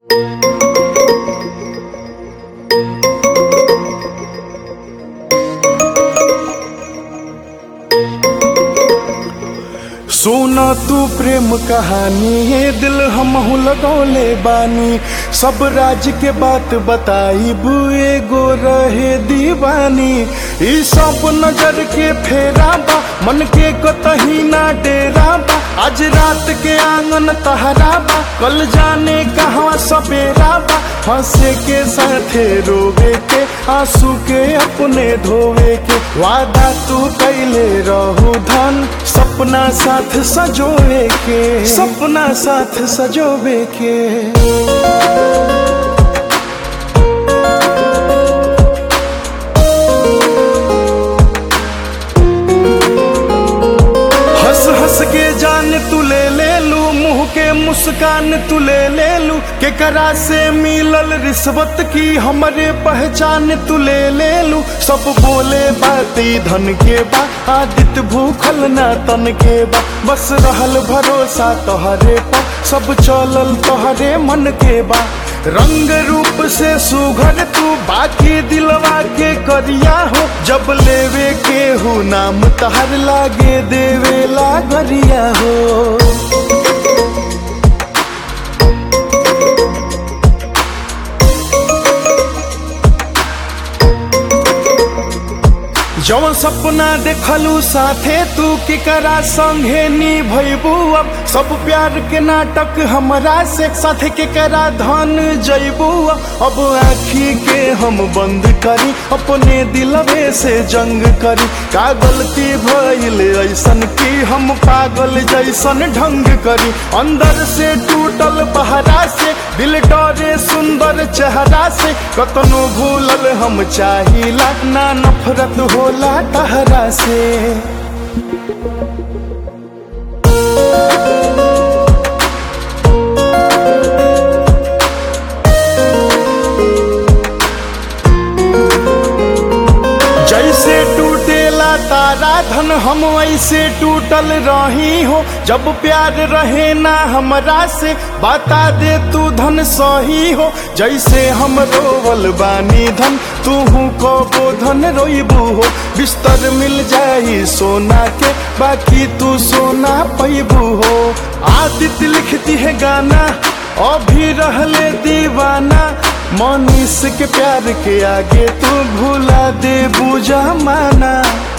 सुना तू प्रेम कहानी ये दिल हमहू लगौले बानी सब राज के बात बताई बुए गो रहे दीवानी ई सब नजर के फेरा बा मन के कतही ना डेरा बा आज रात के आंगन तहरा बा कल जाने कहाँ सपेरा बा हंसे के साथे रोवे के आंसू के अपने धोवे के वादा तू कैले रहू धन सपना साथ सजोवे के सपना साथ सजोवे के हंस हंस के जान तू ले ले लू मुंह के मुस्कान तू ले ले लू के करा से मिलल रिश्वत की हमरे पहचान तू ले ले लू सब बोले बाती धन के बा आदित भूखल ना तन के बा बस रहल भरोसा तोहरे पा सब चलल तोहरे मन के बा रंग रूप से सुघर तू बाकी दिलवा के करिया हो जब लेवे के हो नाम तहर लागे देवे लागरिया हो जवन सपना देखलू साथे तू केकरा संगे निभैबू अब सब प्यार के नाटक हमरा से साथे केकरा धन जैबू अब आखी के हम बंद करी अपने दिलवे से जंग करी का गलती भइल ऐसन की हम पागल जैसन ढंग करी अंदर से टूटल बहरा से दिल डरे सुंदर चेहरा से कतनो भूलल हम चाहिला ना नफरत होला तहरा से जैसे टूटेला तारा धन हम वैसे टूटल रही हो जब प्यार रहे ना हमरा से बता दे तू धन सही हो जैसे हम रोवल बानी धन तू को धन रोइबू हो बिस्तर मिल जाई सोना के बाकी तू सोना पैबू हो आदित्य लिखती है गाना अभी रहले दीवाना मनीष के प्यार के आगे तू भूला दे बुझा माना